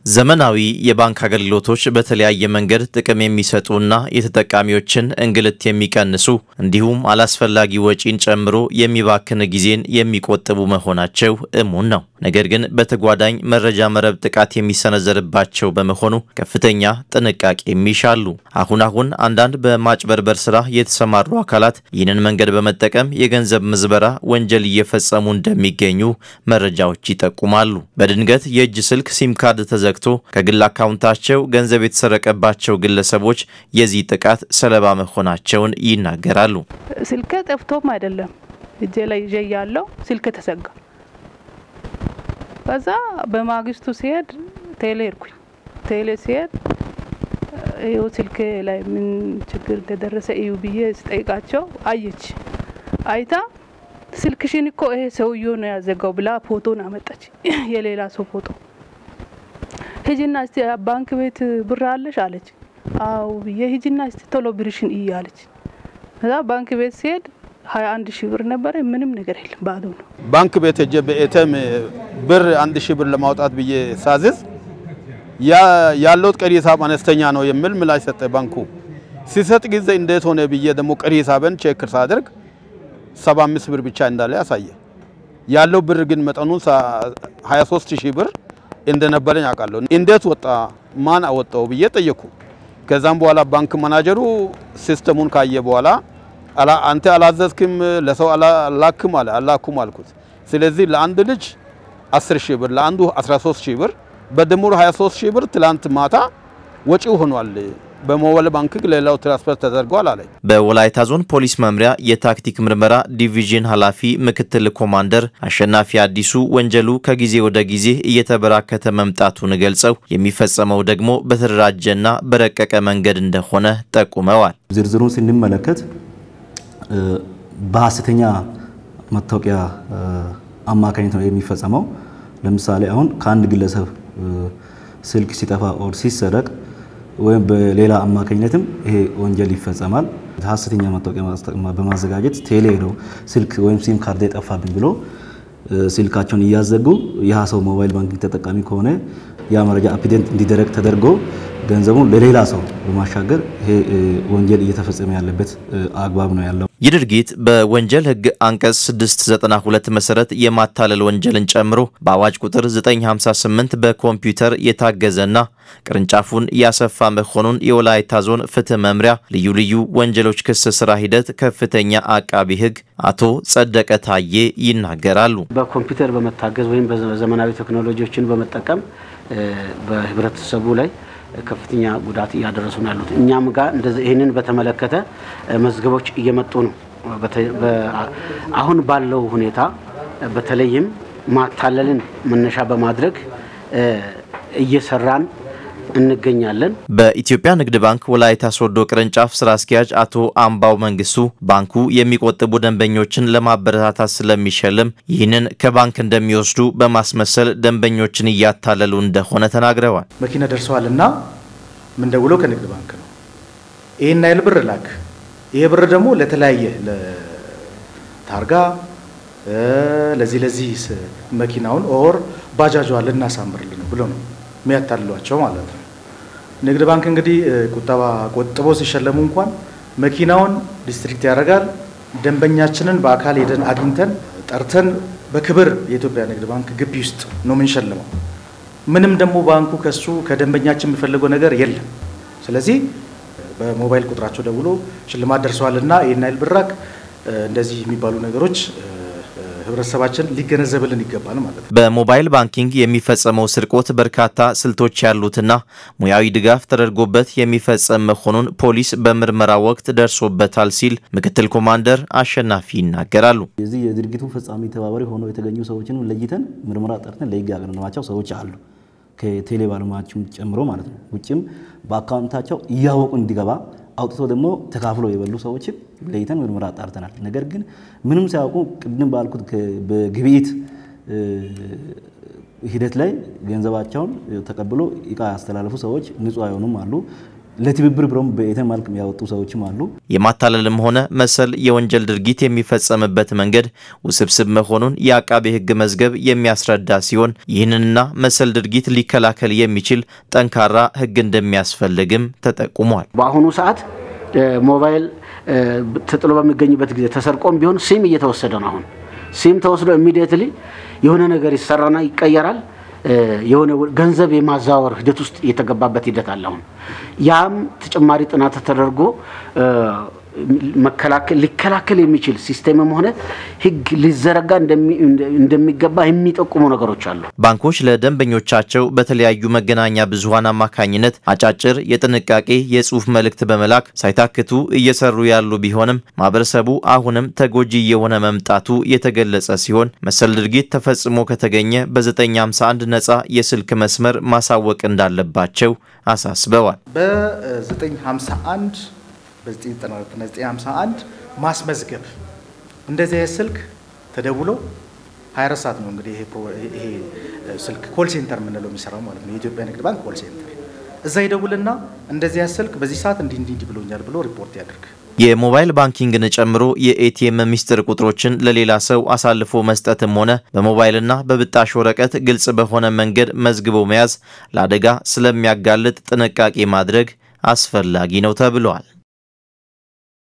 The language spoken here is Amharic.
ዘመናዊ የባንክ አገልግሎቶች በተለያየ መንገድ ጥቅም የሚሰጡና የተጠቃሚዎችን እንግልት የሚቀንሱ እንዲሁም አላስፈላጊ ወጪን ጨምሮ የሚባክን ጊዜን የሚቆጥቡ መሆናቸው እሙን ነው። ነገር ግን በተጓዳኝ መረጃ መረብ ጥቃት የሚሰነዘርባቸው በመሆኑ ከፍተኛ ጥንቃቄ ይሻሉ። አሁን አሁን አንዳንድ በማጭበርበር ስራ የተሰማሩ አካላት ይህንን መንገድ በመጠቀም የገንዘብ ምዝበራ ወንጀል እየፈጸሙ እንደሚገኙ መረጃዎች ይጠቁማሉ። በድንገት የእጅ ስልክ ሲም ካርድ ተዘግቶ ከግል አካውንታቸው ገንዘብ የተሰረቀባቸው ግለሰቦች የዚህ ጥቃት ሰለባ መሆናቸውን ይናገራሉ። ስልክ ጠፍቶም አይደለም እጄ ላይ ይዤ ያለው ስልክ ተዘጋ። ከዛ በማግስቱ ሲሄድ ቴሌ ሄድኩኝ። ቴሌ ሲሄድ ይኸው ስልክ ላይ ምን ችግር እንደደረሰ እዩ ብዬ ስጠይቃቸው አየች። አይታ ስልክሽን እኮ ይሄ ሰውዬው ነው ያዘጋው ብላ ፎቶን አመጣች። የሌላ ሰው ፎቶ ሂጂና እስቲ ባንክ ቤት ብር አለሽ አለች። አው ብዬ ሂጂና እስቲ ቶሎ ብርሽን እይ አለች። ከዛ ባንክ ቤት ሲሄድ ሀያ አንድ ሺህ ብር ነበረ። ምንም ነገር የለም ባዶ ነው። ባንክ ቤት ሄጄ በኤቲኤም ብር አንድ ሺህ ብር ለማውጣት ብዬ ሳዝዝ ያለው ቀሪ ሂሳብ አነስተኛ ነው የሚል ምላሽ ሰጠ ባንኩ። ሲሰጥ ጊዜ እንዴት ሆነ ብዬ ደግሞ ቀሪ ሂሳብን ቼክ ሳደርግ 75 ብር ብቻ እንዳለ ያሳየ። ያለው ብር ግን መጠኑ 23 ሺህ ብር እንደነበረኝ አውቃለሁ። እንዴት ወጣ ማን አወጣው ብዬ ጠየኩ። ከዛም በኋላ ባንክ ማናጀሩ ሲስተሙን ካየ በኋላ አንተ አላዘዝክም ለሰው አላክም አለ። አላኩም አልኩት። ስለዚህ ለአንድ ልጅ 10 ሺህ ብር ለአንዱ 13 ሺህ ብር በድምሩ 23 ሺህ ብር ትላንት ማታ ወጪው ሆኗል። በሞባይል ባንክ ሌላው ትራንስፈር ተደርጓል አለኝ። በወላይታ ዞን ፖሊስ መምሪያ የታክቲክ ምርመራ ዲቪዥን ኃላፊ ምክትል ኮማንደር አሸናፊ አዲሱ ወንጀሉ ከጊዜ ወደ ጊዜ እየተበራከተ መምጣቱን ገልጸው የሚፈጸመው ደግሞ በተደራጀና በረቀቀ መንገድ እንደሆነ ጠቁመዋል። ዝርዝሩን ስንመለከት በሀሰተኛ መታወቂያ አማካኝነት ነው የሚፈጸመው። ለምሳሌ አሁን ከአንድ ግለሰብ ስልክ ሲጠፋ ኦር ሲሰረቅ ወይም በሌላ አማካኝነትም ይሄ ወንጀል ይፈጸማል። ሀሰተኛ መታወቂያ በማዘጋጀት ቴሌ ሄደው ስልክ ወይም ሲም ካርድ የጠፋብኝ ብሎ ስልካቸውን እያዘጉ ያ ሰው ሞባይል ባንኪንግ ተጠቃሚ ከሆነ ያ መረጃ አፕዴት እንዲደረግ ተደርጎ ገንዘቡን ለሌላ ሰው በማሻገር ይሄ ወንጀል እየተፈጸመ ያለበት አግባብ ነው ያለው። ይህ ድርጊት በወንጀል ሕግ አንቀጽ 692 መሰረት የማታለል ወንጀልን ጨምሮ በአዋጅ ቁጥር 958 በኮምፒውተር የታገዘና ቅርንጫፉን ያሰፋ መሆኑን የወላይታ ዞን ፍትህ መምሪያ ልዩ ልዩ ወንጀሎች ክስ ስራ ሂደት ከፍተኛ አቃቢ ሕግ አቶ ጸደቀ ታዬ ይናገራሉ። በኮምፒውተር በመታገዝ ወይም በዘመናዊ ቴክኖሎጂዎችን በመጠቀም በህብረተሰቡ ላይ ከፍተኛ ጉዳት እያደረሱ ነው ያሉት። እኛም ጋር እንደዚህ ይህንን በተመለከተ መዝገቦች እየመጡ ነው። አሁን ባለው ሁኔታ በተለይም ማታለልን መነሻ በማድረግ እየሰራን እንገኛለን። በኢትዮጵያ ንግድ ባንክ ወላይታ ሶዶ ቅርንጫፍ ስራ አስኪያጅ አቶ አምባው መንግስቱ ባንኩ የሚቆጥቡ ደንበኞችን ለማበረታታት ስለሚሸልም ይህንን ከባንክ እንደሚወስዱ በማስመሰል ደንበኞችን እያታለሉ እንደሆነ ተናግረዋል። መኪና ደርሰዋል እና ምንደውለው ከንግድ ባንክ ነው። ይህን ያህል ብር ላክ፣ ይሄ ብር ደግሞ ለተለያየ ለታርጋ ለዚህ ለዚህ መኪናውን ኦር ባጃጇ ልናሳምርልን ብሎ ነው የሚያታልሏቸው ማለት ነው። ንግድ ባንክ እንግዲህ ቁጠባ ቆጥቦ ሲሸለሙ እንኳን መኪናውን ዲስትሪክት ያደርጋል። ደንበኛችንን በአካል ሄደን አግኝተን ጠርተን በክብር የኢትዮጵያ ንግድ ባንክ ግቢ ውስጥ ነው የምንሸልመው። ምንም ደግሞ ባንኩ ከሱ ከደንበኛችን የሚፈልገው ነገር የለም። ስለዚህ በሞባይል ቁጥራቸው ደውሎ ሽልማት ደርሰዋልና ይህን ያህል ብራክ እንደዚህ የሚባሉ ነገሮች ህብረተሰባችን ሊገነዘብልን ይገባል ማለት ነው። በሞባይል ባንኪንግ የሚፈጸመው ስርቆት በርካታ ስልቶች ያሉትና ሙያዊ ድጋፍ ተደርጎበት የሚፈጸም መሆኑን ፖሊስ በምርመራ ወቅት ደርሶበታል ሲል ምክትል ኮማንደር አሸናፊ ይናገራሉ። የዚህ የድርጊቱ ፈጻሚ ተባባሪ ሆነው የተገኙ ሰዎችን ለይተን ምርመራ ጠርተን ለህግ ያቀረብናቸው ሰዎች አሉ። ከቴሌ ባለሙያዎችም ጨምሮ ማለት ነው። ውጭም በአካውንታቸው እያወቁ እንዲገባ አውጥቶ ደግሞ ተካፍሎ የበሉ ሰዎችን ለይተን ምርመራ አጣርተናል። ነገር ግን ምንም ሳያውቁ ቅድም ባልኩት በግብይት ሂደት ላይ ገንዘባቸውን ተቀብሎ እቃ ያስተላለፉ ሰዎች ንጹህ አይሆኑም አሉ። ለትብብር ብሎም በኤቲኤም መልክ ያወጡ ሰዎችም አሉ። የማታለልም ሆነ መሰል የወንጀል ድርጊት የሚፈጸምበት መንገድ ውስብስብ መሆኑን የአቃቤ ሕግ መዝገብ የሚያስረዳ ሲሆን ይህንንና መሰል ድርጊት ሊከላከል የሚችል ጠንካራ ሕግ እንደሚያስፈልግም ተጠቁሟል። በአሁኑ ሰዓት ሞባይል ተጥሎ በሚገኝበት ጊዜ ተሰርቆም ቢሆን ሲም እየተወሰደ ነው። አሁን ሲም ተወስዶ ኢሚዲየትሊ የሆነ ነገር ይሰራና ይቀየራል። የሆነ ገንዘብ የማዛወር ሂደት ውስጥ የተገባበት ሂደት አለ። አሁን ያም ተጨማሪ ጥናት ተደርጎ መከላከል ሊከላከል የሚችል ሲስቴምም ሆነ ህግ ሊዘረጋ እንደሚገባ የሚጠቁሙ ነገሮች አሉ። ባንኮች ለደንበኞቻቸው በተለያዩ መገናኛ ብዙኃን አማካኝነት አጫጭር የጥንቃቄ የጽሁፍ መልእክት በመላክ ሳይታክቱ እየሰሩ ያሉ ቢሆንም ማህበረሰቡ አሁንም ተጎጂ የሆነ መምጣቱ የተገለጸ ሲሆን መሰል ድርጊት ተፈጽሞ ከተገኘ በ951 ነጻ የስልክ መስመር ማሳወቅ እንዳለባቸው አሳስበዋል። በ951 በ951 ማስመዝገብ እንደዚህ አይነት ስልክ ተደውሎ 24 ሰዓት ነው እንግዲህ ይሄ ስልክ ኮል ሴንተር የምንለው የሚሰራው ማለት ነው። የኢትዮጵያ ንግድ ባንክ ኮል ሴንተር እዛ ይደውልና እንደዚህ አይነት ስልክ በዚህ ሰዓት እንዲህ እንዲህ ብሎኛል ብሎ ሪፖርት ያደርግ። የሞባይል ባንኪንግን ጨምሮ የኤቲኤም ሚስጥር ቁጥሮችን ለሌላ ሰው አሳልፎ መስጠትም ሆነ በሞባይልና በብጣሽ ወረቀት ግልጽ በሆነ መንገድ መዝግቦ መያዝ ለአደጋ ስለሚያጋልጥ ጥንቃቄ ማድረግ አስፈላጊ ነው ተብሏል።